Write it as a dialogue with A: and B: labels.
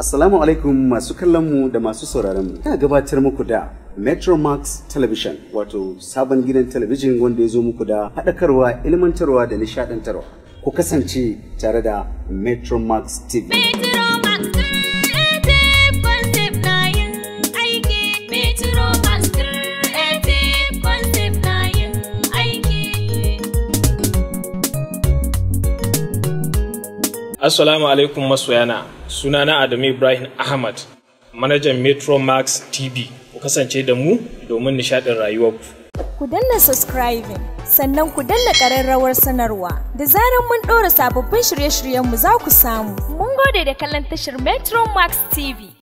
A: Assalamu alaikum masu kallon mu da masu sauraron mu. Ina gabatar muku da Metromax Television wato sabon gidan talabijin wanda ya zo muku da haɗakarwa, ilmantarwa da nishaɗantarwa. Ku kasance tare da Metromax TV.
B: Metromax Creative Concept na yin aiki. Metromax Creative Concept na yin aiki.
C: Assalamu alaikum masoyana sunana Adamu Ibrahim Ahmad manajan Metro Max TV ku kasance da mu domin nishaɗin rayuwarku.
D: Ku danna subscribing sannan ku danna ƙararrawar sanarwa da zarar mun ɗora sababbin shirye-shiryenmu za ku samu.
B: Mun gode da kallon tashar Metromax TV.